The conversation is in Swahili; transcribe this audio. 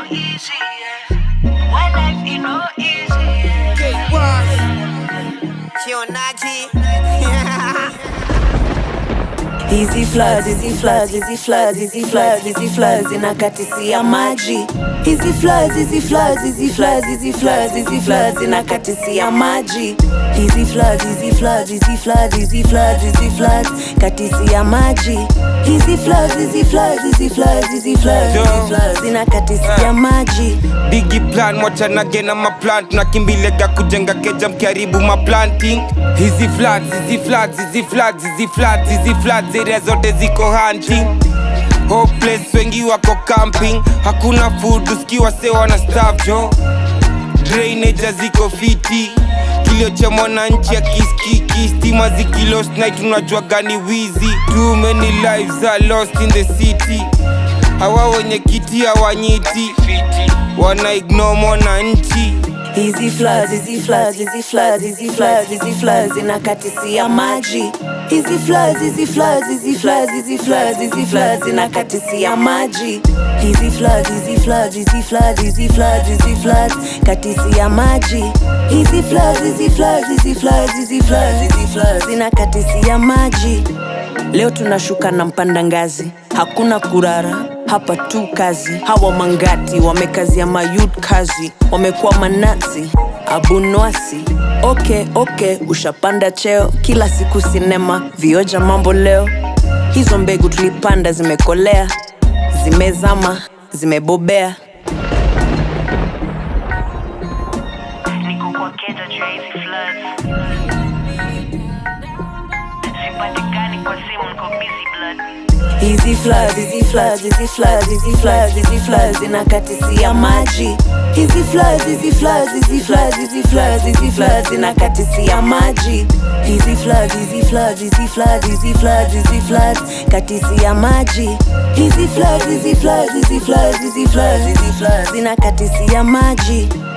easy, yeah. One life, you know, easy, yeah. Kionaji. Hizi floods, hizi floods, hizi floods, hizi floods, hizi floods inakatisia maji. Hizi floods, hizi floods, hizi floods, hizi floods, hizi floods inakatisia maji. Hizi floods, hizi floods, hizi floods, hizi floods, hizi floods katisia maji. Hizi floods, hizi floods, hizi floods, hizi floods, hizi floods inakatisia maji. bigi plan mwachanage na maplan tunakimbilega kujenga keja mkiharibu maplanting hizi floods hizi floods hizi floods hizi floods hizi floods area zote ziko hunting hopeless wengi wako camping hakuna food usikiwa se wana staff jo drainage ziko fiti kilio cha mwananchi akiskiki stima zikilost night unajua gani wizi too many lives are lost in the city hawa wenye kiti hawanyiti wana ignore mwananchi Hizi floods, hizi floods, hizi floods, hizi floods, hizi floods inakatisia maji. Hizi floods, hizi floods, hizi floods, hizi floods, hizi floods inakatisia maji. Hizi floods, hizi floods, hizi floods, hizi floods, hizi floods katisia maji. Hizi floods, hizi floods, hizi floods, hizi floods, hizi floods inakatisia maji. Leo tunashuka na mpanda ngazi, hakuna kurara hapa tu kazi. Hawa mangati wamekazia mayut kazi, wamekuwa manasi abunwasi. Okay, okay, ushapanda cheo, kila siku sinema, vioja mambo leo. Hizo mbegu tulipanda zimekolea, zimezama, zimebobea. Niko kwa keja juu ya hizi floods. Sipatikani kwa simu, niko busy blood. Hizi floods, hizi floods, hizi floods, hizi floods, hizi floods inakatisia maji. Hizi floods, hizi floods, hizi floods, hizi floods, hizi floods inakatisia maji. Hizi floods, hizi floods, hizi floods, hizi floods, hizi floods katisia maji. Hizi floods, hizi floods, hizi floods, hizi floods, hizi floods inakatisia maji.